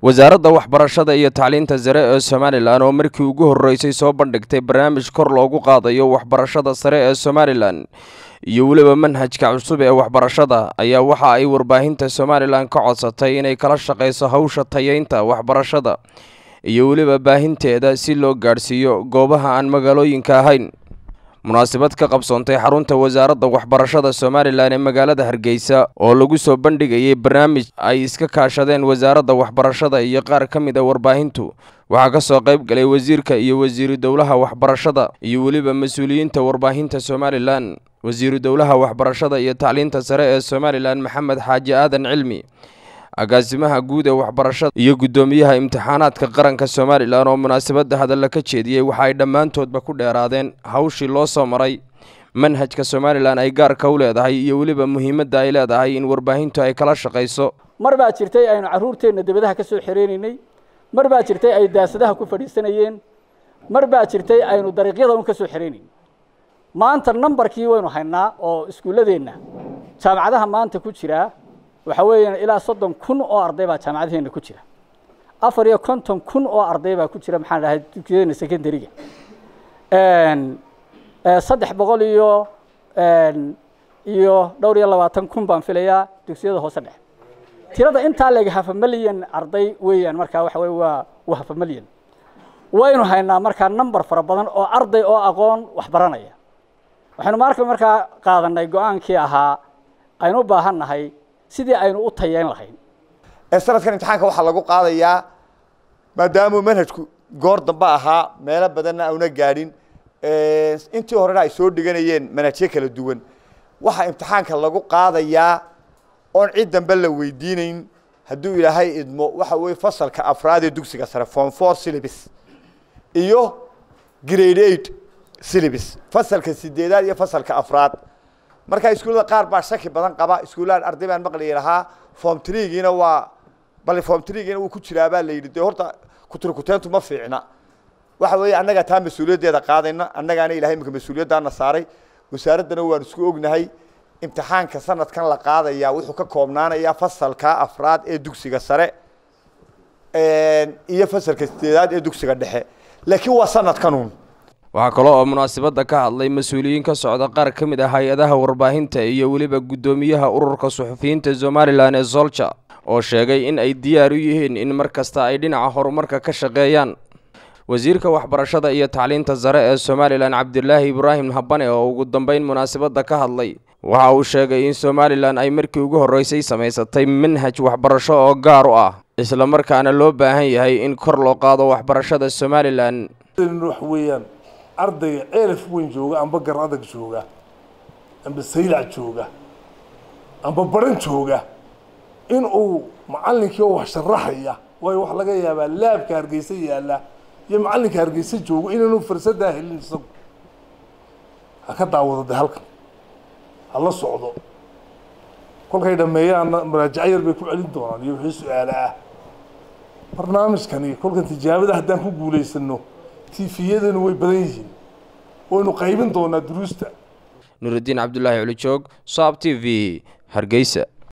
wasaaradda waxbarashada iyo tacliinta sare ee somalilan oo markii ugu horreysay soo bandhigtay barnaamij kor loogu qaadayo waxbarashada sare ee somalilan iyo weliba manhajka cusub ee waxbarashada ayaa waxa ay warbaahinta somalilan ka codsatay inay kala shaqayso hawsha tayeynta waxbarashada iyo weliba baahinteeda si loo gaadhsiiyo goobaha aan magaalooyinka ahayn munaasabad ka qabsoontay xarunta wasaaradda waxbarashada somalilan ee magaalada hargeysa oo lagu soo bandhigayay barnaamij ay iska kaashadeen wasaaradda waxbarashada iyo qaar ka mid a warbaahintu waxaa ka soo qayb galay wasiirka iyo wasiiru dowlaha waxbarashada iyo weliba mas-uuliyiinta warbaahinta somalilan wasiiru dowlaha waxbarashada iyo tacliinta sare ee somalilan maxamed xaaji aadan cilmi agaasimaha guud ee waxbarashada iyo guddoomiyaha imtixaanaadka qaranka somalilan oo munaasabadda hadalla ka jeediyey waxa ay dhammaantoodba ku dheeraadeen hawshii loo soo maray manhajka somalilan ay gaarka u leedahay iyo weliba muhiimadda ay leedahay in warbaahintu ay kala shaqayso mar baa jirtay aynu carruurteenna debadaha ka soo xereynaynay mar baa jirtay ay daasadaha ku fadhiisanayeen mar baa jirtay aynu dariiqyada un ka soo xereynayn maanta nambarkii waynu haynaa oo iskuulladeenna jaamacadaha maanta ku jiraa waxaa weeyaan ilaa soddon kun oo arday baa jaamacadaheenna ku jira afar iyo konton kun oo arday baa ku jira maxaan dhahay dugsiyadeenna secondariga saddex boqol iyo iyo dhowr iyo labaatan kun baan filayaa dugsiyada hoose dhexe tirada intaa leeg hafa milyan arday weeyaan markaa waxa weye waa waa hafa milyan waynu haynaa markaa number fara badan oo arday oo aqoon wax baranaya waxaynu marka markaa qaadanay go-aankii ahaa aynu u baahan nahay sidii aynu u tayeyn lahayn sanadkan imtixaanka waxaa lagu qaadayaa maadaamuu manhajku goor dambe ahaa meelo badanna auna gaadhin intii horena ay soo dhiganayeen manhajyo kala duwan waxaa imtixaanka lagu qaadayaa oon cid dambe la weydiinayn hadduu ilaahay idmo waxa weye fasalka afraad ee dugsiga sare form four syllabus iyo grade eight syllabus fasalka sideedaad iyo fasalka afraad marka iskuullada qaar baa shaki badan qaba iskuullahan arday baan maqliyi lahaa form treegiina waa bal form treegiina wuu ku jiraa baa la yidhi dee horta kuturkuteentu ma fiicna waxa weeye annagaa taa mas-uuliyaddeeda qaadayna annagaana ilahay imika mas-uuliyaddaana saaray wasaaraddana waan isku ognahay imtixaanka sanadkan la qaadayaa wuxuu ka koobnaanayaa fasalka afraad ee dugsiga sare iyo fasalka sideedaad ee dugsiga dhexe laakiin waa sanadkanuun waxaa kaloo oo munaasabadda ka hadlay mas-uuliyiin ka socda qaar ka mid ah hay-adaha warbaahinta iyo weliba guddoomiyaha ururka suxufiyiinta somalilan ee solja oo sheegay in ay diyaar u yihiin in mar kasta ay dhinaca horumarka ka shaqeeyaan wasiirka waxbarashada iyo tacliinta sare ee somalilan cabdilaahi ibraahim habane oo ugu dambeyn munaasabadda ka hadlay waxa uu sheegay in somalilan ay markii ugu horreysay samaysatay manhaj waxbarasho oo gaar u ah isla markaana loo baahan yahay in kor loo qaado waxbarashada somalilan wax weeyaan ardayga ceelaf weyn jooga amba gar adag jooga amba saylac jooga amba baran jooga in uu macallinkii oo wax sharaxaya waayo wax laga yaabaa laabka hargeysa yaalla iyo macallinka hargeysa joogo inaanu fursaddaa helin isagu ha ka daawado de halkan ha la socdo kolkay dhameeyaanna maraajaco yar bay ku celin doonaan iyo wixii su-aale ah barnaamijkani kolkan tijaabada haddaan ku guulaysano tifiyadanu way badan yihiin waynu qaybin doonaa duruusta nuuridiin cabdulaahi culijoog saab t v hargeysa